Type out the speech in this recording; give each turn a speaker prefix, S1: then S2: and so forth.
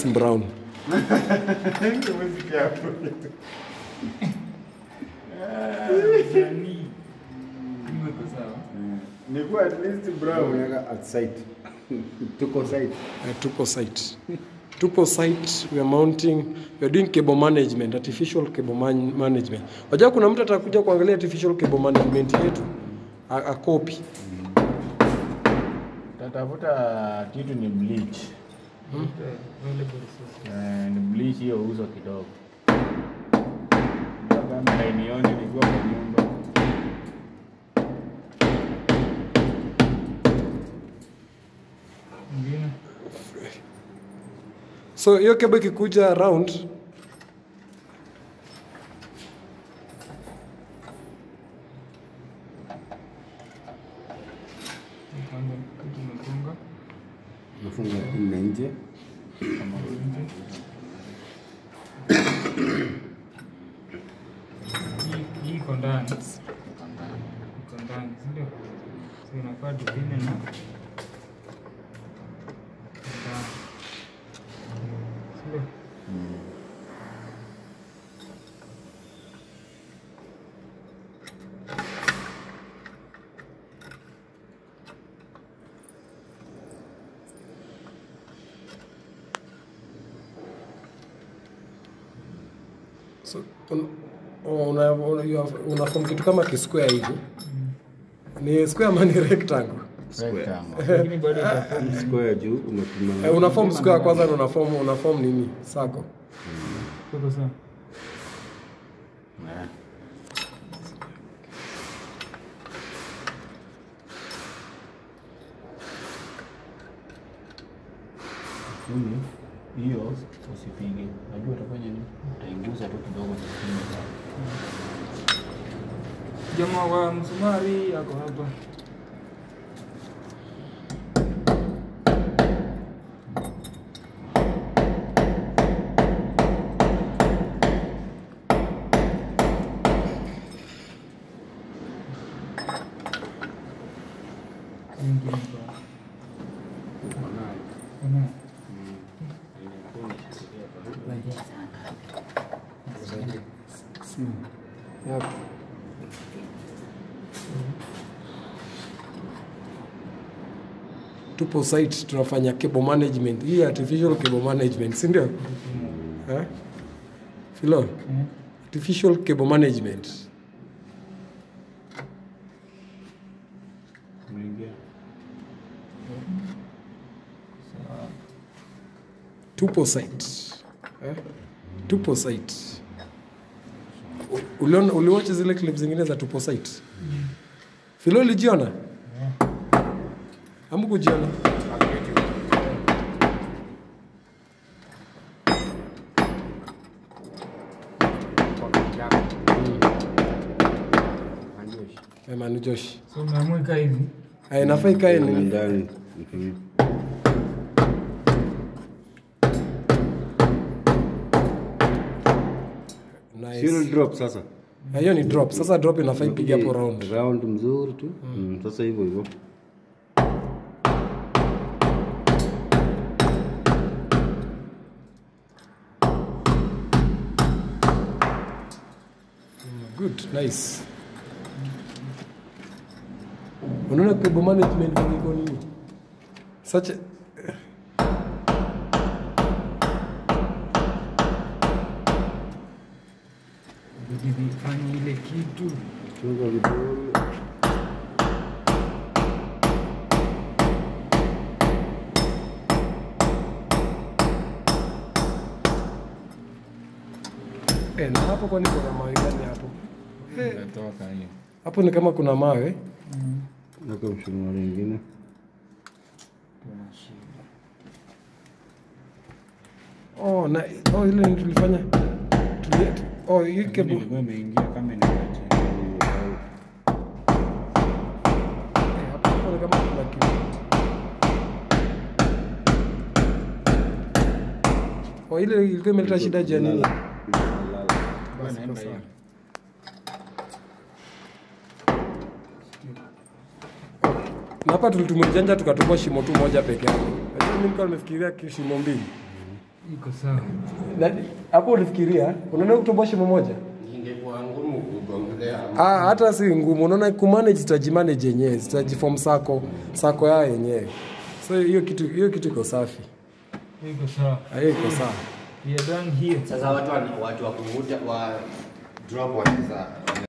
S1: brown.
S2: Umesikia hapo?
S3: Nani? Kumbe iko sawa.
S2: Ni kuwa at least brown.
S4: Unaweka at site. Tuko site.
S1: Uh, tupo site. Tupo site, we are mounting, we are doing cable management, artificial cable man management. Wajua kuna mtu atakuja kuangalia artificial cable management yetu, a, a copy.
S2: Tatafuta kitu ni bleach.
S3: Available resources.
S2: Eh, ni bleach hiyo uso kidogo. Kamera inione nikiwa kwa nyumba.
S3: Mwingine?
S1: So hiyo cable ikikuja round
S3: Kwanza kitu umefunga.
S4: Unafunga nne nje.
S3: Kama nje. Hii- Hii iko ndani. Iko ndani, si ndio? So inafaa tupime na ndani. Si ndio?
S1: so, un, una, una, you have- una form kitu kama kisquare hivi. Ni square ama ni rectangle?
S2: Rectangle.
S3: Lakini bado itaform
S4: Square juu unapima.
S1: Eh, una form square kwanza na una form una form nini? Circle.
S3: Iko sawa.
S2: Eh. Lakini hiyo usipige. Najua utafanya nini? Utainguza tu kidogo chini.
S3: Jamaa wa msumari ako hapa. Mwingine hapa. Kuna.
S1: Yep. Tupo site tunafanya cable management. Hii artificial cable management, si ndio? Eh? Filo,
S3: Eh?
S1: artificial cable management.
S2: Unaingia.
S1: Tupo site. Eh? Tupo site. U- Uliona uliwatch zile clips zingine za Tupo site? Filo ulijiona? Hamkujiona? Eh, Manu Josh.
S3: So umeamua ikaa hivi.
S1: Eh, inafaa ikae
S4: Na
S1: ni
S4: ndani. Mhm. Sio
S1: nice.
S4: drop sasa.
S1: Eh, Hiyo ni drop. Sasa drop inafaa ipige hapo round.
S4: Round mzuri tu. Mm, Sasa hivyo hivyo.
S1: Good, nice. Unaona cable management venye iko nini? Such a...
S3: Bidi vifanye ile kitu.
S4: Chunga vidole.
S1: Eh, na hapo kwani kuna mawe gani hapo? Eh,
S2: Natoka hiyo.
S1: hapo ni kama kuna mawe.
S4: Weka mshumaa mwingine.
S1: Oh, na oh ile ni tulifanya. Tuli, oh, hii cable.
S2: Ilikuwa imeingia kama inaenda chini.
S1: Eh, hapo ni kama kuna kitu. Oh, ile ilikuwa imeleta shida juu ya nini?
S4: Lala.
S1: Basi
S2: Naenda
S1: kwa sawa.
S2: hiyo.
S1: Na hapa tulitumia janja tukatupa shimo tu moja peke yake. Lakini mimi nilikuwa nimefikiria ki- shimo mbili.
S3: iko sawa.
S1: Na- hapo ulifikiria unaona kutoboa shimo moja
S5: ingekuwa ngumu kugongelea
S1: ah, hata si ngumu unaona kumanage zitajimanage yenyewe zitajiform sako sako yao yenyewe so hiyo kitu hiyo kitu iko safi
S3: Iko sawa.
S1: Ah, hiyo iko sawa
S3: We are done here.
S5: sasa watu wana- watu wa kuvuta wa drop wanaweza